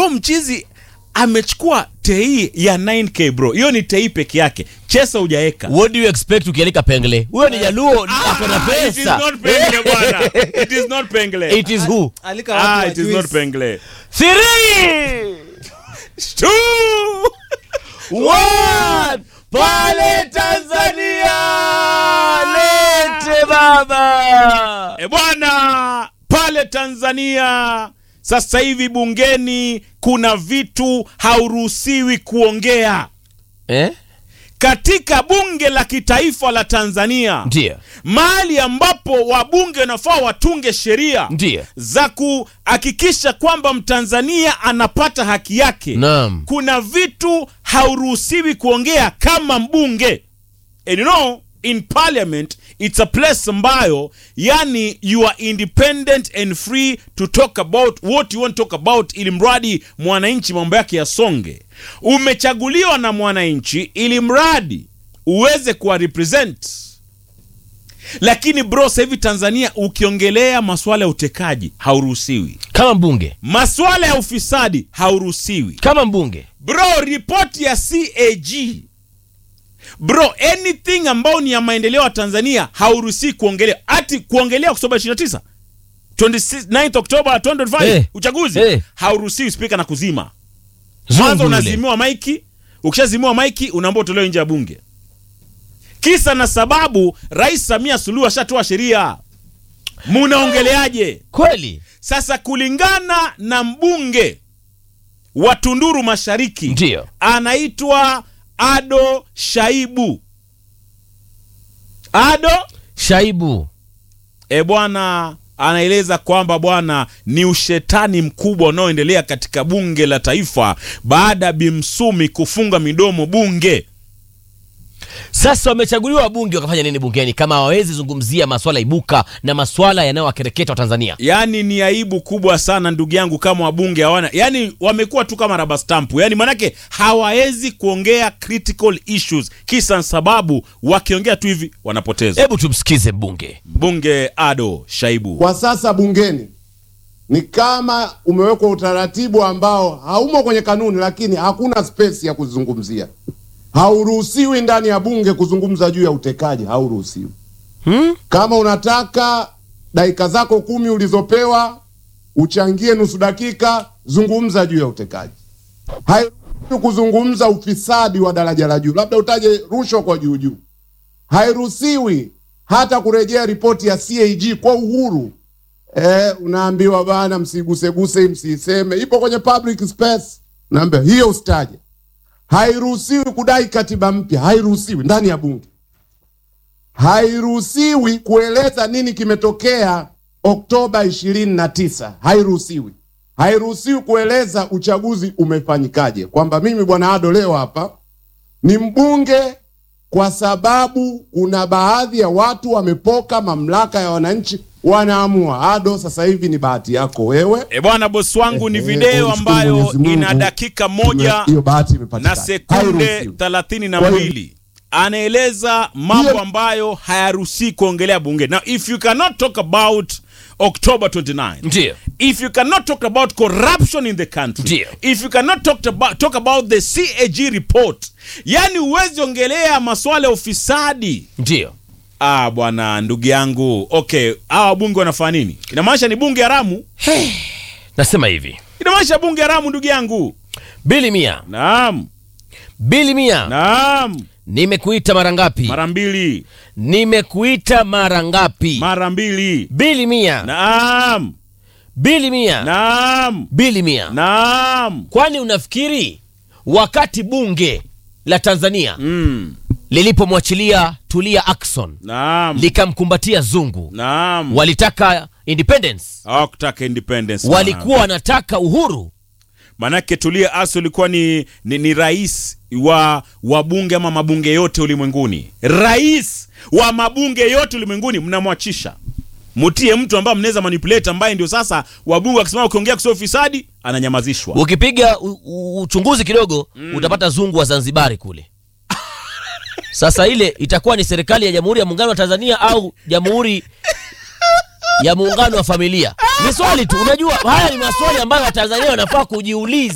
so mchizi amechukua tei ya 9k bro hiyo ni tei peke yake chesa hujaeka what do you expect ukialika pengle huyo ni jaluo ako na Ah, it is pesa not pengle bwana it is not pengle it is who alika watu ah wa it is juice. not pengle three Two. one pale tanzania lete baba E bwana, pale Tanzania sasa hivi bungeni kuna vitu hauruhusiwi kuongea. eh? Katika bunge la kitaifa la Tanzania, ndio mahali ambapo wabunge wanafaa watunge sheria ndio za kuhakikisha kwamba Mtanzania anapata haki yake, naam kuna vitu hauruhusiwi kuongea kama mbunge and you know in parliament it's a place ambayo yani you are independent and free to talk about what you want to talk about ili mradi mwananchi mambo yake yasonge umechaguliwa na mwananchi ili mradi uweze kuwa represent lakini bro sasa hivi tanzania ukiongelea masuala ya utekaji hauruhusiwi kama mbunge masuala ya ufisadi hauruhusiwi kama mbunge bro ripoti ya cag bro anything ambayo ni ya maendeleo ya tanzania hauruhusii kuongelea hati kuongelea oktoba 29 29 oktoba 2025 Eh. uchaguzi Eh. hauruhusiwi spika na kuzima Zungu kwanza yule. unazimiwa maiki ukishazimiwa maiki unaambia utolewe nje ya bunge kisa na sababu rais samia suluhu ashatoa sheria munaongeleaje kweli sasa kulingana na mbunge wa Tunduru Mashariki ndio anaitwa Ado Shaibu. Ado shaibu e bwana, anaeleza kwamba bwana ni ushetani mkubwa unaoendelea katika bunge la taifa baada ya Bimsumi kufunga midomo bunge. sasa wamechaguliwa wabunge wakafanya nini bungeni kama hawawezi zungumzia maswala ibuka na maswala yanayowakereketa wa tanzania Yaani ni aibu kubwa sana ndugu yangu, kama wabunge hawana, yaani wamekuwa tu kama raba stampu, yaani manake hawawezi kuongea critical issues, kisa na sababu wakiongea tu hivi wanapoteza. hebu tumsikize mbunge Mbunge Ado Shaibu. Kwa sasa bungeni ni kama umewekwa utaratibu ambao haumo kwenye kanuni, lakini hakuna space ya kuzungumzia. Hauruhusiwi ndani ya bunge kuzungumza juu ya utekaji, hauruhusiwi. hmm? Kama unataka dakika zako kumi ulizopewa uchangie nusu dakika, zungumza juu ya utekaji. Hairuhusiwi kuzungumza ufisadi wa daraja la juu, labda utaje rushwa kwa juu juu. Hairuhusiwi hata kurejea ripoti ya CAG kwa uhuru. Eh, unaambiwa bana, msiguseguse, msiiseme, ipo kwenye public space. Naambia hiyo usitaje. Hairuhusiwi kudai katiba mpya, hairuhusiwi ndani ya bunge hairuhusiwi kueleza nini kimetokea Oktoba ishirini na tisa. Hairuhusiwi, hairuhusiwi kueleza uchaguzi umefanyikaje, kwamba mimi bwana Ado leo hapa ni mbunge kwa sababu kuna baadhi ya watu wamepoka mamlaka ya wananchi, wanaamua. Ado, sasa hivi ni bahati yako wewe. E bwana, bosi wangu ni Eh, video eh, umshukuru ambayo Mwenyezi Mungu. ina dakika moja hiyo bahati na imepatikana, sekunde Hairuhusiwi. thelathini na Kwa hiyo- mbili anaeleza mambo Hiyo- ambayo hayaruhusi kuongelea bunge. Now if you cannot talk about October 29 ndio if you cannot talk about corruption in the country Ndio. if you cannot talk about, talk about the CAG report yani huwezi ongelea maswala ya ufisadi ndio ah bwana ndugu yangu okay hawa wabunge wanafanya nini inamaanisha ni bunge haramu nasema hivi inamaanisha bunge haramu ndugu yangu bili mia naam bili mia naam nimekuita mara ngapi mara mbili nimekuita mara ngapi mara mbili bili mia naam bili mia naam bili mia naam kwani unafikiri wakati bunge la tanzania mm. lilipomwachilia tulia akson naam likamkumbatia zungu naam walitaka independence hawakutaka independence bwana. walikuwa wanataka uhuru manake tulia aso ulikuwa ni, ni, ni rais wa wabunge ama mabunge yote ulimwenguni rais wa mabunge yote ulimwenguni mnamwachisha mutie mtu ambaye mnaweza manipulate ambaye ndio sasa wabunge wakisema ukiongea kusio ufisadi ananyamazishwa ukipiga u- u- uchunguzi kidogo utapata zungu wa zanzibari kule sasa ile itakuwa ni serikali ya jamhuri ya muungano wa tanzania au jamhuri ya muungano wa familia ni swali tu unajua haya ni maswali ambayo watanzania wanafaa kujiuliza